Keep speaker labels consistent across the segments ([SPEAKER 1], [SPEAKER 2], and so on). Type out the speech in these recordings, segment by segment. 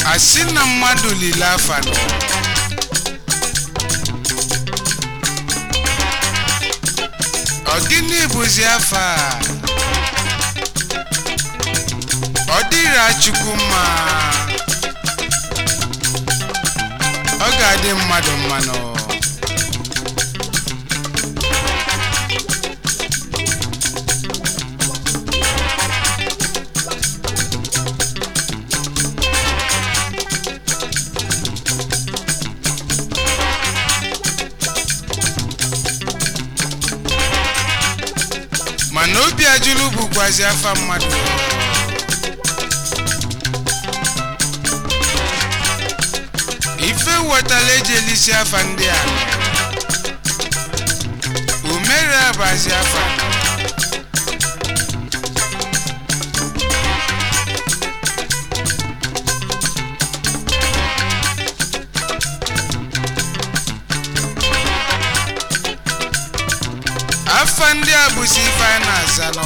[SPEAKER 1] asị na mmadụ lile afa nọ ọ gịnị bụzi afa a? ọ dịra chukwu mma ọ ga-adị mmadụ mmanụ mana obi ajụlụ bụkwazi afa mmadụ ife wetala eji elisi afa ndị a umere abazi afa afa ndị a bụzi ife a na-aza nọ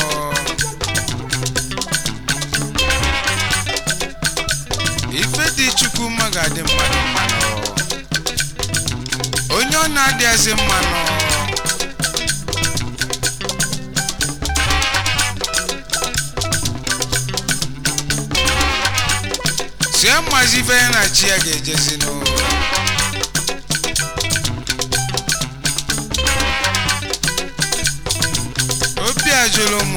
[SPEAKER 1] ife dị chukwu mma ga-adị mmadụ mmanụ onye ọ na-adịghịzi mmanụ si amazi ife ya na chi ya ga-ejezi n'ụlọ obi ajụrụ m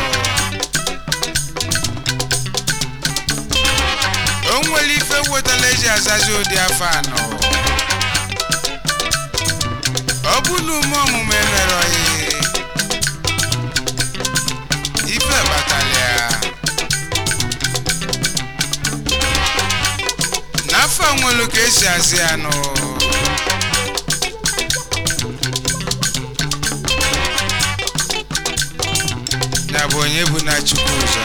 [SPEAKER 1] o nwere ife wetara eji azazi ụdị afọ anọ ọ bụ na ume ọmụmụ emerọghị ife batara ya n'afọ nwere ka esi azị anụ ya bụ onye bụ na chukwu ụzọ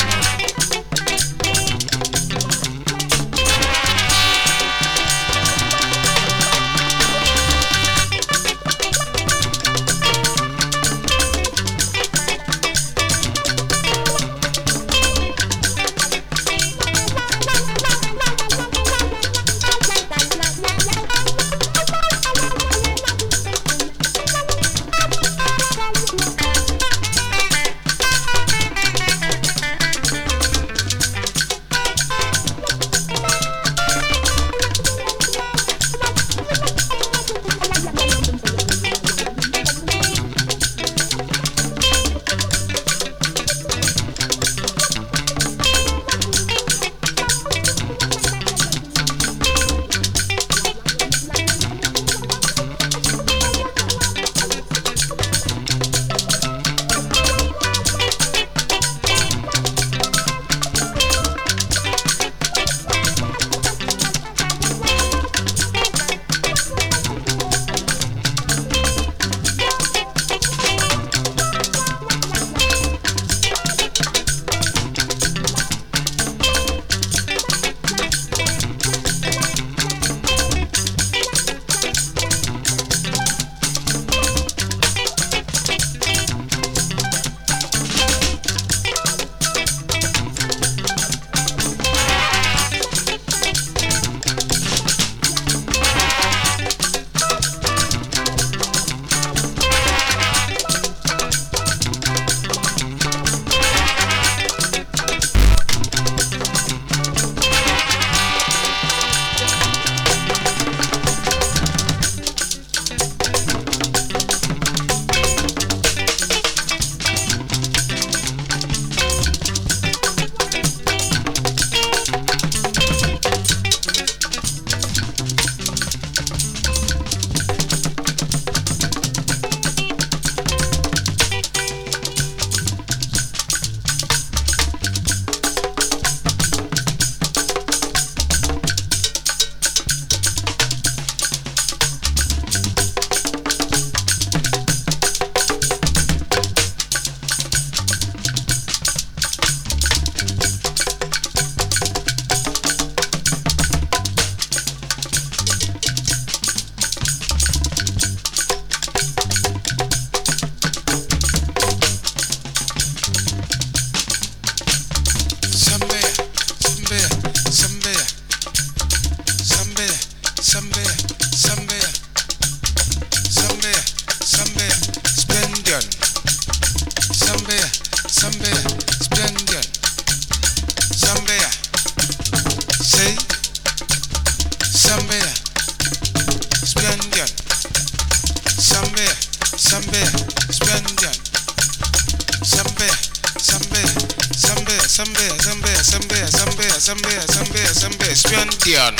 [SPEAKER 1] Sambia, Splendid. Sambia, Sambia, Splendid. Sambia, Sambia, Sambia, Sambia, Sambia, Sambia, Sambia, Sambia, Sambia, Sambia, Splendid.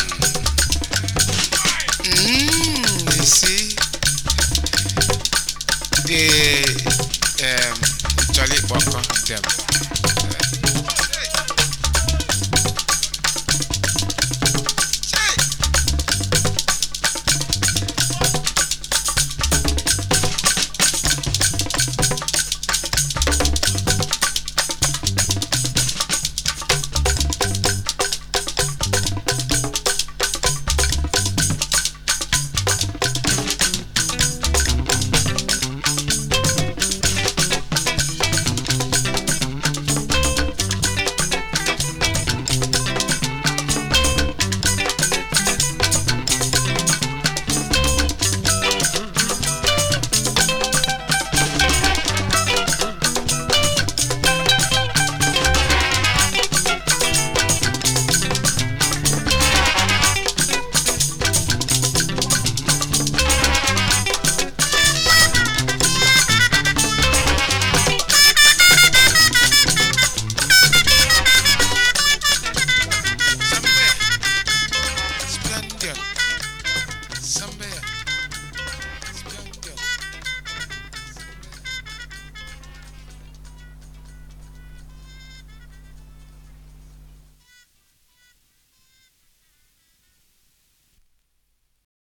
[SPEAKER 1] Mm, you see, the um, Charlie Walker them.